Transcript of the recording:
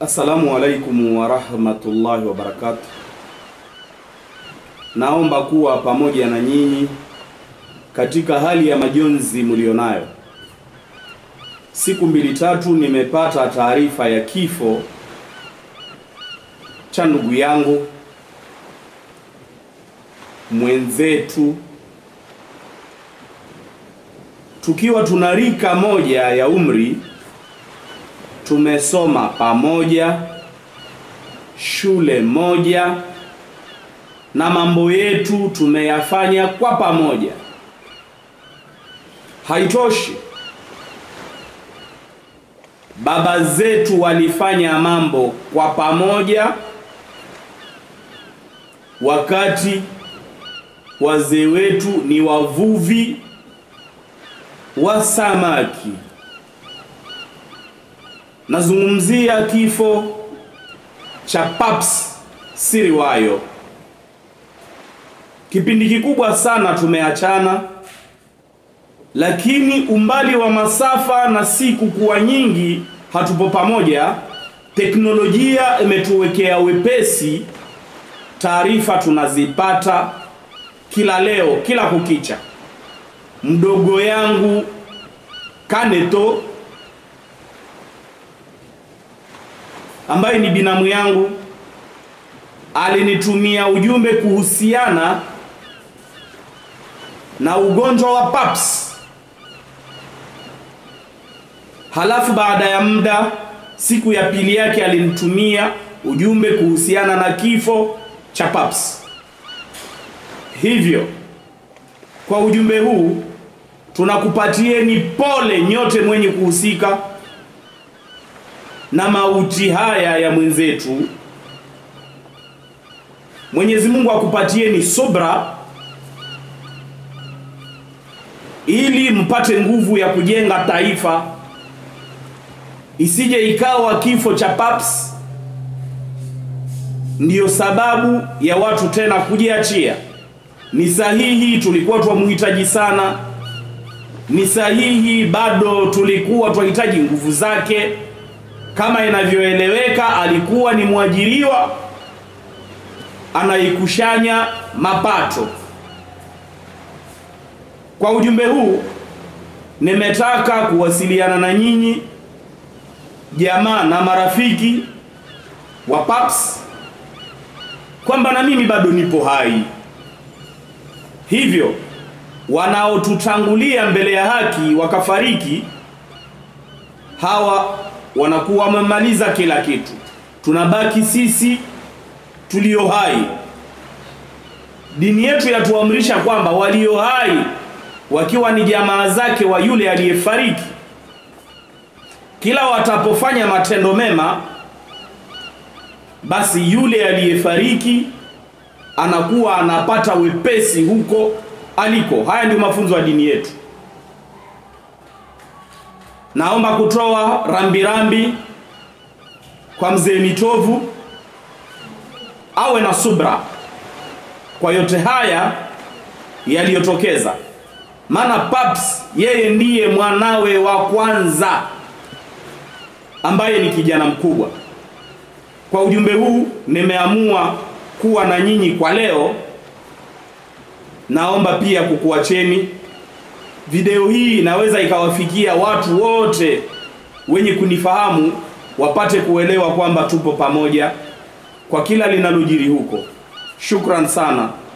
Assalamu alaikum warahmatullahi wabarakatuh. Naomba kuwa pamoja na nyinyi katika hali ya majonzi mlionayo. Siku mbili tatu nimepata taarifa ya kifo cha ndugu yangu mwenzetu, tukiwa tuna rika moja ya umri, tumesoma pamoja shule moja na mambo yetu tumeyafanya kwa pamoja. Haitoshi, baba zetu walifanya mambo kwa pamoja, wakati wazee wetu ni wavuvi wa samaki. Nazungumzia kifo cha Paps Siriwayo. Kipindi kikubwa sana tumeachana, lakini umbali wa masafa na siku kuwa nyingi hatupo pamoja, teknolojia imetuwekea wepesi, taarifa tunazipata kila leo, kila kukicha. Mdogo yangu Kaneto ambaye ni binamu yangu alinitumia ujumbe kuhusiana na ugonjwa wa Paps. Halafu baada ya muda, siku ya pili yake alinitumia ujumbe kuhusiana na kifo cha Paps. Hivyo kwa ujumbe huu tunakupatieni pole nyote mwenye kuhusika na mauti haya ya mwenzetu. Mwenyezi Mungu akupatieni subra ili mpate nguvu ya kujenga taifa, isije ikawa kifo cha Paps ndiyo sababu ya watu tena kujiachia. Ni sahihi, tulikuwa twamhitaji sana, ni sahihi, bado tulikuwa twahitaji nguvu zake. Kama inavyoeleweka, alikuwa ni mwajiriwa anaikushanya mapato. Kwa ujumbe huu nimetaka kuwasiliana na nyinyi jamaa na marafiki wa Paps kwamba na mimi bado nipo hai, hivyo wanaotutangulia mbele ya haki wakafariki, hawa wanakuwa wamemaliza kila kitu, tunabaki sisi tulio hai. Dini yetu yatuamrisha kwamba walio hai wakiwa ni jamaa zake wa yule aliyefariki, kila watapofanya matendo mema, basi yule aliyefariki anakuwa anapata wepesi huko aliko. Haya ndio mafunzo ya dini yetu. Naomba kutoa rambirambi kwa mzee Mitovu awe na subra kwa yote haya yaliyotokeza, maana Paps yeye ndiye mwanawe wa kwanza ambaye ni kijana mkubwa. Kwa ujumbe huu nimeamua kuwa na nyinyi kwa leo. Naomba pia kukuacheni video hii, inaweza ikawafikia watu wote wenye kunifahamu, wapate kuelewa kwamba tupo pamoja kwa kila linalojiri huko. Shukran sana.